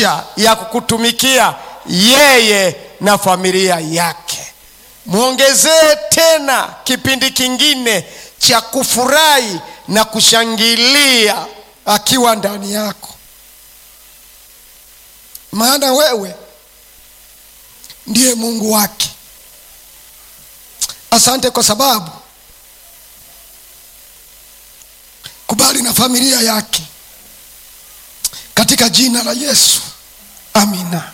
maisha ya kukutumikia yeye na familia yake mwongezee tena kipindi kingine cha kufurahi na kushangilia akiwa ndani yako maana wewe ndiye mungu wake asante kwa sababu kubali na familia yake katika jina la yesu amina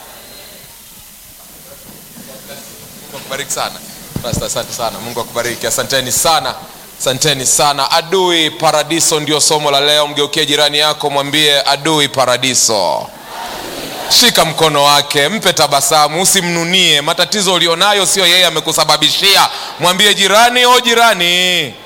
mungu akubariki sana Pastor, asante sana mungu akubariki asanteni sana asanteni sana adui paradiso ndio somo la leo mgeukie jirani yako mwambie adui paradiso shika mkono wake mpe tabasamu usimnunie matatizo ulionayo sio yeye amekusababishia mwambie jirani o jirani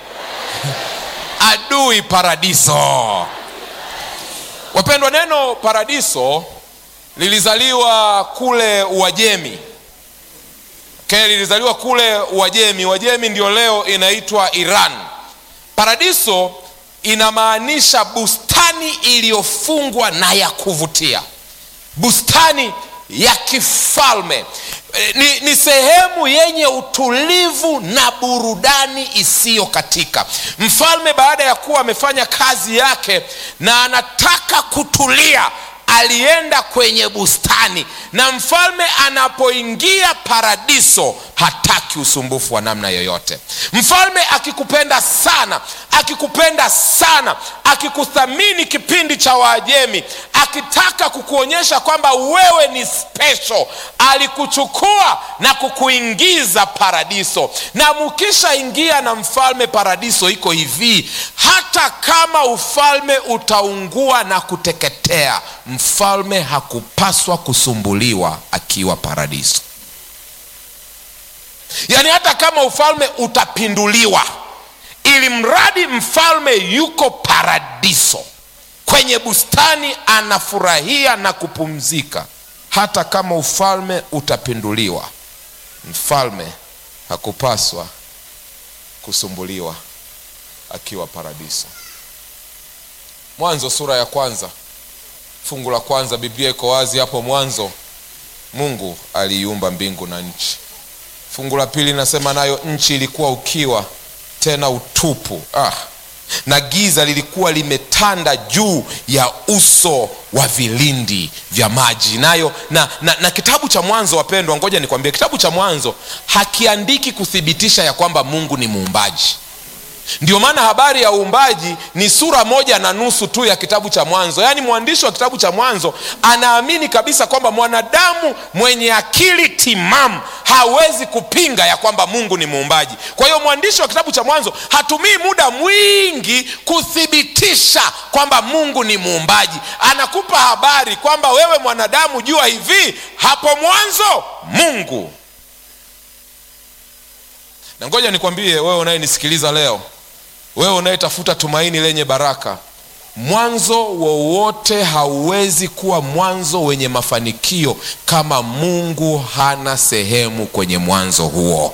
adui paradiso wapendwa neno paradiso lilizaliwa kule uajemi okay, lilizaliwa kule uajemi uajemi ndio leo inaitwa iran paradiso inamaanisha bustani iliyofungwa na ya kuvutia bustani ya kifalme E, ni, ni sehemu yenye utulivu na burudani isiyokatika mfalme baada ya kuwa amefanya kazi yake na anataka kutulia alienda kwenye bustani na mfalme anapoingia paradiso hataki usumbufu wa namna yoyote mfalme akikupenda sana akikupenda sana akikuthamini kipindi cha waajemi akitaka kukuonyesha kwamba wewe ni special alikuchukua na kukuingiza paradiso na mukishaingia na mfalme paradiso iko hivi hata kama ufalme utaungua na kuteketea mfalme hakupaswa kusumbuliwa akiwa paradiso yaani hata kama ufalme utapinduliwa ili mradi mfalme yuko paradiso kwenye bustani anafurahia na kupumzika hata kama ufalme utapinduliwa mfalme hakupaswa kusumbuliwa akiwa paradiso mwanzo sura ya kwanza fungu la kwanza biblia iko wazi hapo mwanzo mungu aliiumba mbingu na nchi fungu la pili linasema nayo nchi ilikuwa ukiwa tena utupu ah. na giza lilikuwa limetanda juu ya uso wa vilindi vya maji nayo na, na, na kitabu cha mwanzo wapendwa ngoja nikwambie kitabu cha mwanzo hakiandiki kuthibitisha ya kwamba mungu ni muumbaji ndio maana habari ya uumbaji ni sura moja na nusu tu ya kitabu cha mwanzo yaani mwandishi wa kitabu cha mwanzo anaamini kabisa kwamba mwanadamu mwenye akili timamu hawezi kupinga ya kwamba mungu ni muumbaji kwa hiyo mwandishi wa kitabu cha mwanzo hatumii muda mwingi kuthibitisha kwamba mungu ni muumbaji anakupa habari kwamba wewe mwanadamu jua hivi hapo mwanzo mungu na ngoja nikwambie wewe unayenisikiliza leo wewe unayetafuta tumaini lenye baraka mwanzo wowote hauwezi kuwa mwanzo wenye mafanikio kama mungu hana sehemu kwenye mwanzo huo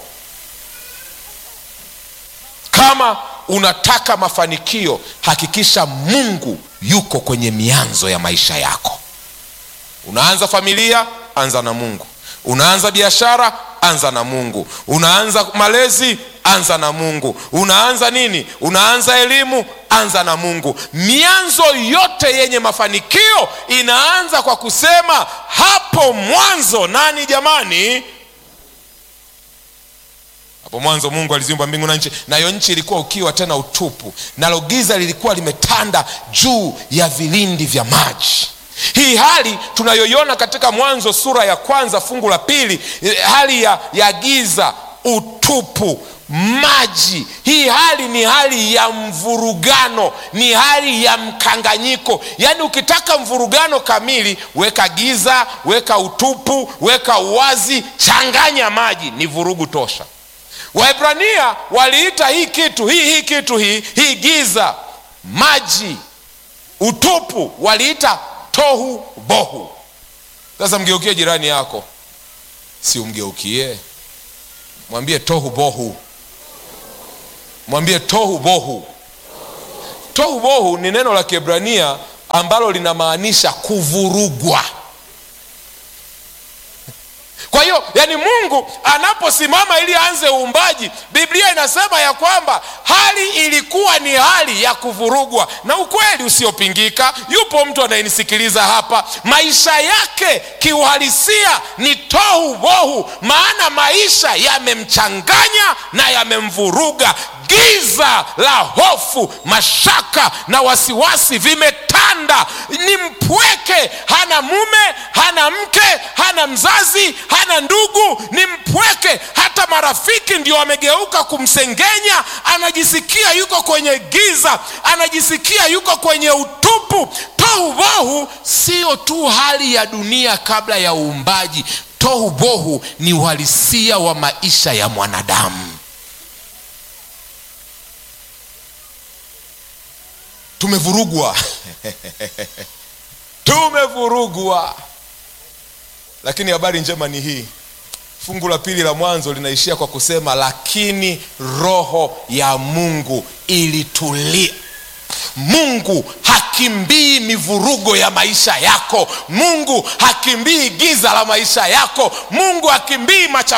kama unataka mafanikio hakikisha mungu yuko kwenye mianzo ya maisha yako unaanza familia anza na mungu unaanza biashara anza na mungu unaanza malezi anza na mungu unaanza nini unaanza elimu anza na mungu mianzo yote yenye mafanikio inaanza kwa kusema hapo mwanzo nani jamani hapo mwanzo mungu aliziumba mbingu na nchi nayo nchi ilikuwa ukiwa tena utupu nalo giza lilikuwa limetanda juu ya vilindi vya maji hii hali tunayoiona katika mwanzo sura ya kwanza fungu la pili hali ya, ya giza utupu maji hii hali ni hali ya mvurugano ni hali ya mkanganyiko yaani ukitaka mvurugano kamili weka giza weka utupu weka uwazi changanya maji ni vurugu tosha wahibrania waliita hii kitu hii hii kitu hii hii giza maji utupu waliita tohu bohu sasa mgeukie jirani yako si umgeukie mwambie tohu bohu mwambie tohu bohu tohu bohu ni neno la kiebrania ambalo linamaanisha kuvurugwa kwa hiyo yani mungu anaposimama ili aanze uumbaji biblia inasema ya kwamba hali ilikuwa ni hali ya kuvurugwa na ukweli usiopingika yupo mtu anayenisikiliza hapa maisha yake kiuhalisia ni tohu bohu maana maisha yamemchanganya na yamemvuruga giza la hofu mashaka na wasiwasi vimetanda ni mpweke hana mume hana mke hana mzazi hana ndugu ni mpweke hata marafiki ndio wamegeuka kumsengenya anajisikia yuko kwenye giza anajisikia yuko kwenye utupu tohubohu sio tu hali ya dunia kabla ya uumbaji tohubohu ni uhalisia wa maisha ya mwanadamu tumevurugwa tumevurugwa lakini habari njema ni hii fungu la pili la mwanzo linaishia kwa kusema lakini roho ya mungu ilitulia mungu hakimbii mivurugo ya maisha yako mungu hakimbii giza la maisha yako mungu hakimbii macha